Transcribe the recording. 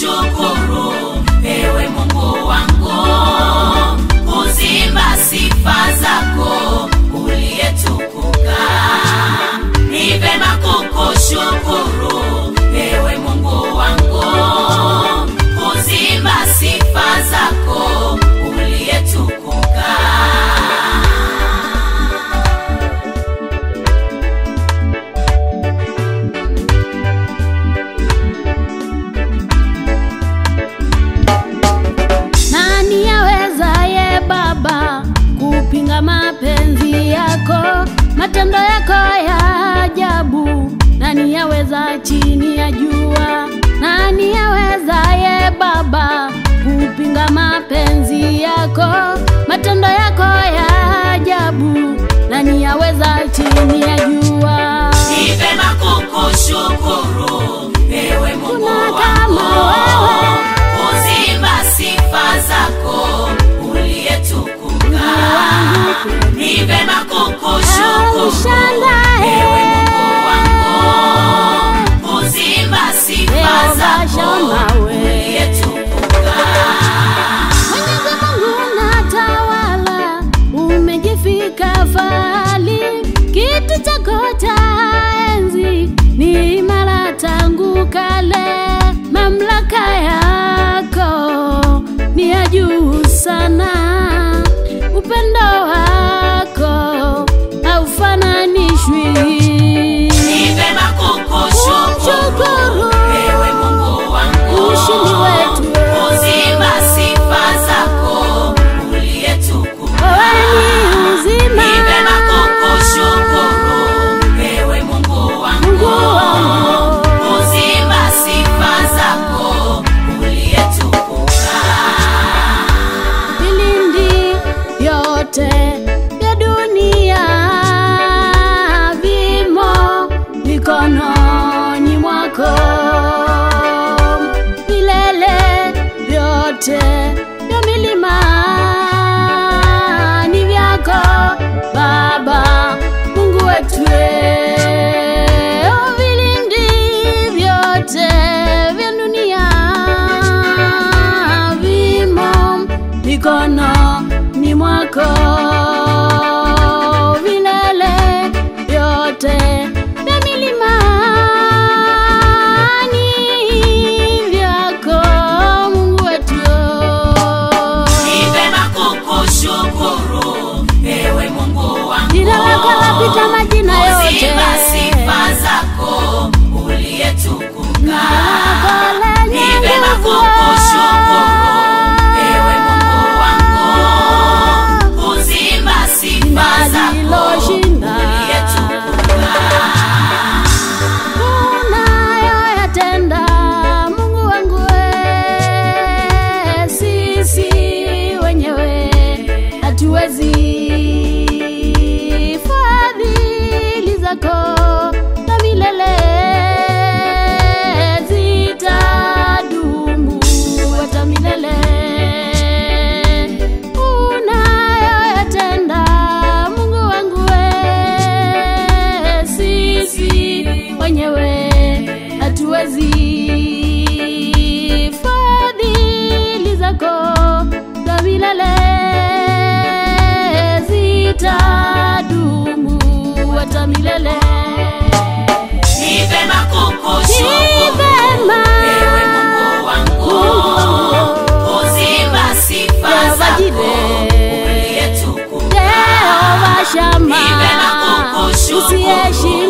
kukushukuru ewe Mungu wangu, kuzimba sifa zako uliyetukuka. Ni vema kukushukuru ewe Mungu wangu, kuzimba sifa zako uliyetukuka. Nani awezaye Baba kupinga mapenzi yako, matendo yako ya ajabu? Nani aweza chini ya jua? Nani awezaye Baba kupinga mapenzi yako, matendo yako ya ajabu? Nani aweza chini ya jua? Ni vema kukushukuru ewe Mungu Kuna kama wangu, wewe. kuzimba sifa zako uliyetukuka. Ni vema kukushukuru Aushandae. ewe Mungu wangu, kuzimba sifa Leo zako bashamawe. uliyetukuka. Mwenyezi Mungu unatawala, umejifika fahali, kiti chako cha enzi ni imara tangu kale, mamlaka yako ni ya juu sana, upendo wako haufananishwi. Ni vema kukushukuru Kushukuru. ewe Mungu wangu, Ushindi wetu. kuzimba sifa zako uliyetukuka. Wewe ni uzima. Ni vema kukushukuru ewe Mungu wangu, Mungu wangu. kuzimba sifa zako uliyetukuka. vilindi vyote vya dunia vimo mikononi mwako, vilele vyote vya milima ni vyako Baba Mungu wetu, Oh, vilindi vyote vya dunia vimo mikononi mwako, vilele vyote vya milimani vyako Mungu wetu. Ni vema kukushukuru ewe Mungu wangu, Jina lako lapita majina yote. kuzimba sifa zako uliyetukuka. Lako Ni lenye vema nguvu. kukushukuru ewe Mungu wangu, kuzimba sifa zako Linaloshinda. uliyetukuka. unayoyatenda Mungu wangu we, sisi wenyewe hatuwezi. Fadhili zako za milele zitadumu hata milele. Unayoyatenda Mungu wangu we, sisi wenyewe hatuwezi. Fadhili zako za milele zitadumu hata milele. Ni vema kukushukuru Ni vema. ewe Mungu wangu, kuzimba sifa Jehova zako Jireh. uliyetukuka. Jehova Shama, Ni vema kukushukuru usiyeshindwa